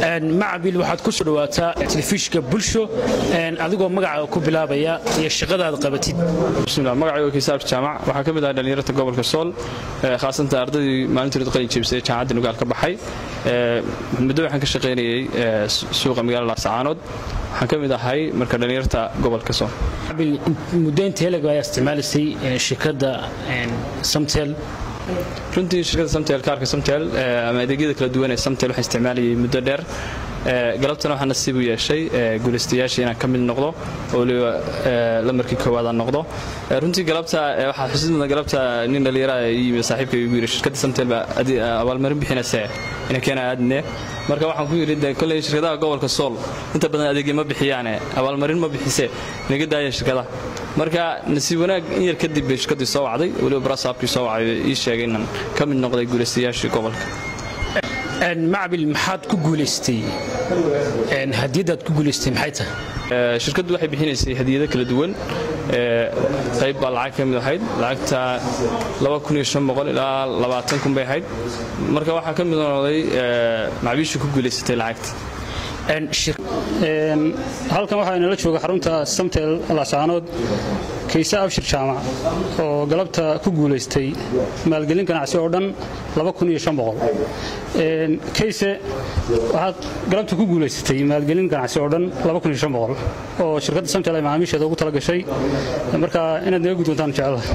macabil waxaad ku soo dhawaataa telefishka bulsho adigoo magacaaga ku bilaabaya iyo shaqadaad qabatid bismillah magacayga kiisaab jaamac waxaa ka mid ahay dhallinyarta gobolka sool khaasatan ardaydii maalintood qalin jebisay jaamacadda nugaal ka baxay muddo waxaan ka shaqaynayay suuqa magaalada laascaanood waxaan ka mid ahay marka dhallinyarta gobolka sool muddo intee lag ayaa isticmaalaysay shirkadda samtel runtii shirkadda samtel kaarka samtel ama adeegyada kala duwan ee samtel waxaan isticmaalayay muddo dheer galabtana waxaa nasiib u yeeshay guulaystayaashii inaan ka mid noqdo oo waliba lamarkii koowaadaan noqdo runtii galabta waxaa xusid mudan galabta nin dhallinyara yimi saaxiibka igu yidhi shirkadda samtel baa abaalmarin bixinayse ina keena aadne marka waxaan ku yidhi kolley shirkadaha gobolka sool inta badan adeegya ma bixiyaane abaalmarin ma bixise naga daaya shirkadaha marka nasiib wanaag in yar kadib bay shirkaddii soo wacday weliba barasaabkii soo wacay ii sheegay inaan ka mid noqday guulaystayaashii gobolka macbil maxaad ku guulaystay hadiyadaad ku guulaystay maxay tahay shirkaddu waxay bixinaysay hadiyado kala duwan qayb baa lacag ka mid ahayd lacagta ilaa kun bay ahayd marka waxaa ka mid noqday macbiishii ku guulaysatay lacagta halkan waxaa inala jooga xarunta samtel laascaanood kayse abshir jaamac oo galabta ku guulaystay maalgelin ganacsi oo dhan kayse waxaad galabta ku guulaysatay maalgelin ganacsi oo dhan oo shirkadda samtel ay macaamiisheeda ugu tala gashay marka inaad naga guddoontaan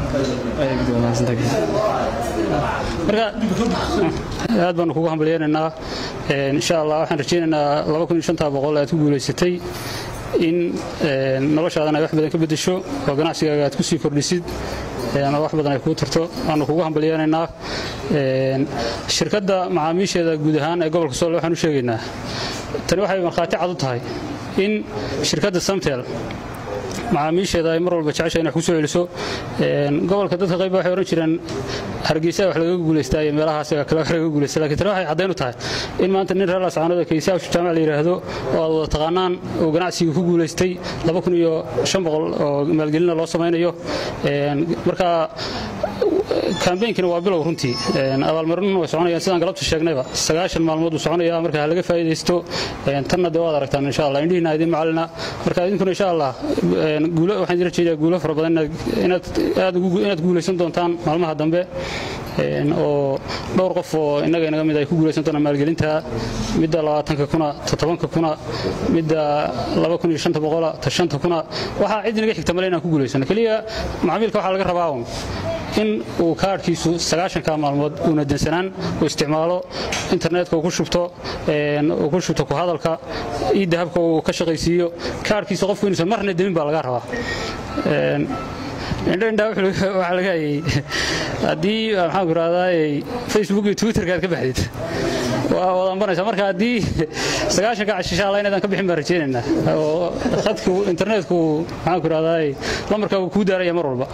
jecelaha aad baanu kugu hambalyeynaynaa insha allah waxaan rajaynaynaa aad ku guulaysatay in noloshaadan ay wax badan ka beddesho oo ganacsigaaga aad ku sii kordhisid ama wax badan ay kuu tarto waanu kugu hambalyeynaynaa shirkadda macaamiisheeda guud ahaan ee gobolka sool waxaan u sheegaynaa tani waxay markhaati cad u tahay in shirkadda samtel macaamiisheeda ay mar walba jecesha inay ku soo celiso gobolka dadka qayb waxay odhan jireen hargeysa wax lagaga guulaystaa iyo meelahaas kale wax lagaga guulaysta lakiin tani waxay caddayn u tahay in maanta nin reer laascaanood kaysa abshir jaamac la yidhaahdo oo aad wada taqaanaan uu ganacsigii ku guulaystay oo maalgelina loo samaynayo marka kambeynkina waa bilow runtii abaalmarinuna way soconayaan sidaan galabta sheegnayba sagaashan maalmood uu soconaya marka ha laga faa'iidaysto tanna dee waad aragtaan insha allah indhihiina idin macalina marka idinkuna insha allah guulo waxaan idin rajeeyaa guulo fara badan inaad inaad guulaysan doontaan maalmaha dambe oo dhowr qof oo innaga inaga mid ay ku guulaysan doonaan maalgelinta midda labaatanka kuna toddobanka kuna midda laba kun iyo shanta boqola ta shanta kuna waxaa cid inaga xigta male inaan ku guulaysano keliya macaamiilka waxaa laga rabaa un in uu kaadhkiisu sagaashanka maalmood uuna dansanaan uu isticmaalo internetka uu ku shubto uu ku shubto ku hadalka iyo dahabka uu ka shaqaysiiyo kaadhkiisa qofku inuusan marna demin baa laga rabaa indhaindhaa waxaa laga hayay haddii maxaan ku rahdaa facebook iyo twitterka aad ka baxdid waa wadanbanaysa marka haddii sagaashanka cashisha alla inaadan ka bixin baan rajaynaynaa oo khadku internetku maxaan ku rahdaa lamarkaa uu kuu daaraya mar walba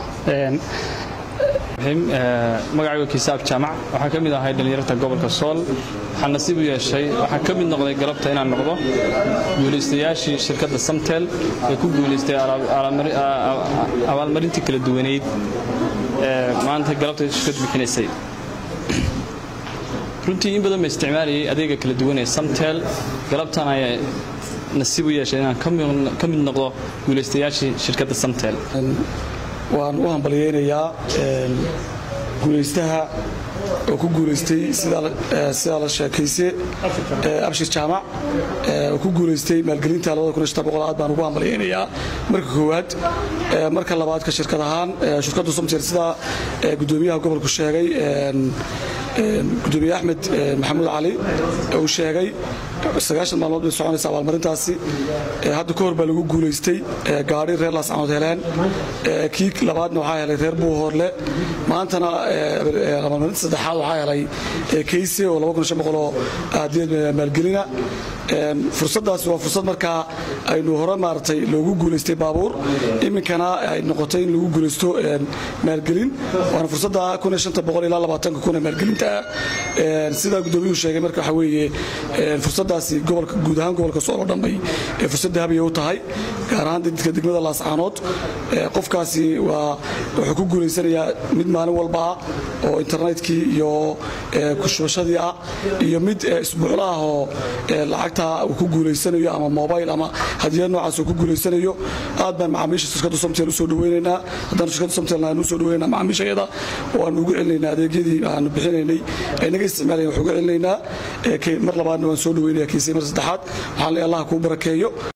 magacayga kiisaab jaamac waxaan ka mid ahay dhallinyarta gobolka sool waxaan nasiib u yeeshay waxaan ka mid noqday galabta inaan noqdo guulaystayaashii shirkadda samtel ee ku guulaystay abaalmarintii kala duwaneyd ee maanta galabta shirkad bixinaysay runtii in badan ba isticmaalayay adeega kala duwan ee samtel galabtan ayaa nasiib u yeeshay inaan ka mid noqdo guulaystayaashii shirkadda samtel waan u hambalyeynayaa guulaystaha oo ku guulaystay sidaa la sheekayse abshir jaamac oo ku guulaystay maalgelinta aad baan ugu hambalyeynayaa marka koowaad marka labaadka shirkad ahaan shirkaddu somtel sidaa gudoomiyaha gobolku sheegay gudoomiye axmed maxamuud cali uu sheegay sagaashan maalmood bay soconaysa abaalmarintaasi hadda ka hor baa lagu guulaystay gaadhi reer laascanood heleen kii labaadna waxaa helay reer buuhoorle maantana abaalmarinta saddexaad waxaa helay kayse oo oo aadiyad maalgelina fursaddaasi waa fursad markaa aynu hore maaragtay loogu guulaystay baabuur iminkana ay noqotay in lagu guulaysto maalgelin waana fursadda ilaa labaatanka kun ee maalgelinta joogtaa sidaa gudoomiyuhu sheegay marka waxa weeye fursadaasi gobolka guud ahaan gobolka sool oo dhanbay fursad dahabiyay u tahay gaar ahaan dadka degmada laascaanood qofkaasi waa wuxuu ku guulaysanayaa mid maalin walba ah oo internetkii iyo kushubashadii ah iyo mid isbuucla ah oo lacagta uu ku guulaysanayo ama mobile ama hadiyad noocaas uu ku guulaysanayo aad baan macaamiisha shirkadda somtel usoo dhaweynaynaa haddaan shirkadda somtel aan usoo dhaweynaa macaamiishayada oo aan ugu celinaynaa adeegyadii aanu bixinaynay ay naga isticmaalayen wax uga celinaynaa mar labaadna waan soo dhaweynaya kiisay mar saddexaad waxaan leeyahay allah kuu barakeeyo